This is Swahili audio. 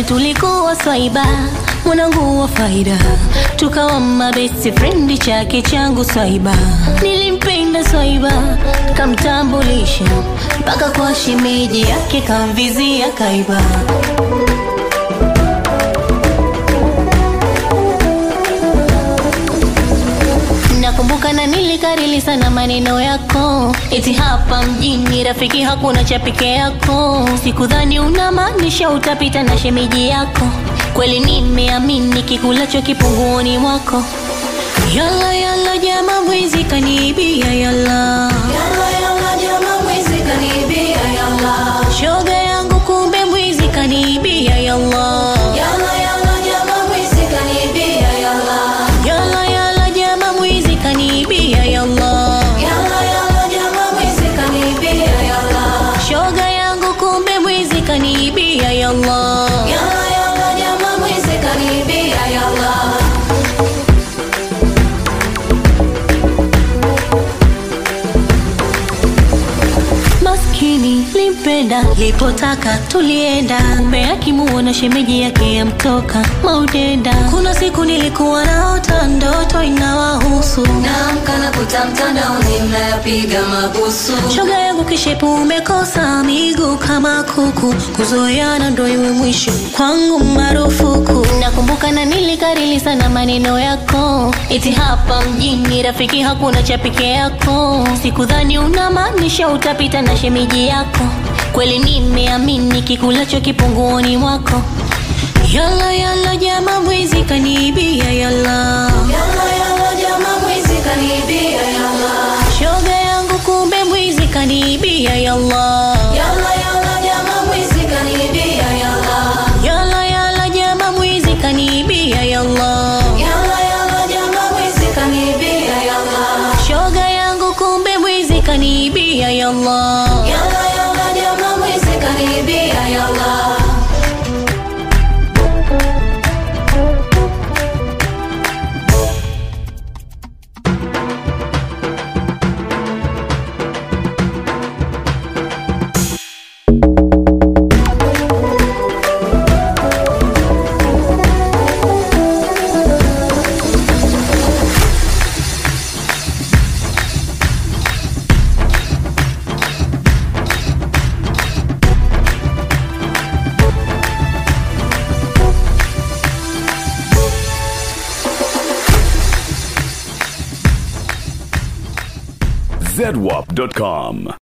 zamani tulikuwa swaiba mwanangu wa faida tukawa mabesti frendi chake changu swaiba nilimpenda swaiba kamtambulisha mpaka kwa shemeji yake kamvizia kaiba nakumbuka na nilikarili sana maneno yako eti hapa mjini rafiki hakuna cha peke yako sikudhani unamaanisha utapita na shemeji yako kweli nimeamini kikulacho kipunguoni mwako yala yala jama mwizi kaniibia yala shoga yangu kumbe mwizi kaniibia yala yala yala jama mwizi kaniibia yala shoga yangu kumbe mwizi kaniibia yala maskini limpenda lipotaka tulienda kumbe akimuona shemeji yake yamtoka maudenda kuna siku nilikuwa naota ndoto inawahusu naamka na kuta mtandaoni mnayapiga mabusu shoga yangu kishepu umekosa miguu kama kuku kuzoeana ndo iwe mwisho kwangu marufuku nakumbuka na nilikarili sana maneno yako eti hapa mjini rafiki hakuna cha peke yako sikudhani unamaanisha utapita na shemeji yako kweli nimeamini kikulacho kipunguoni mwako yala yala jama mwizi kaniibia yala shoga yangu kumbe mwizi kaniibia yala yala yala jama mwizi kaniibia yala shoga yangu kumbe mwizi kaniibia yala zedwap.com.